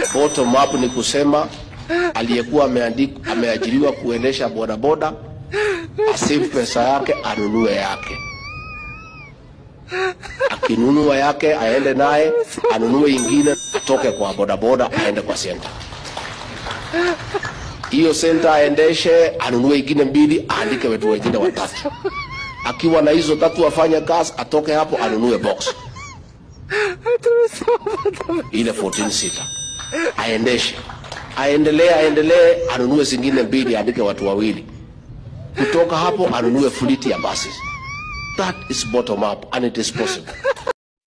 Bottom up ni kusema aliyekuwa ameandikwa ameajiriwa kuendesha bodaboda asave pesa yake anunue yake, akinunua yake aende naye anunue ingine, atoke kwa bodaboda aende kwa senta hiyo senta aendeshe, anunue ingine mbili, aandike wetu wengine watatu. Akiwa na hizo tatu afanye kazi, atoke hapo anunue box ile 14 sita aendeshe, aendelee, aendelee, anunue zingine mbili, aandike watu wawili. Kutoka hapo anunue fleet ya buses. That is bottom up and it is possible.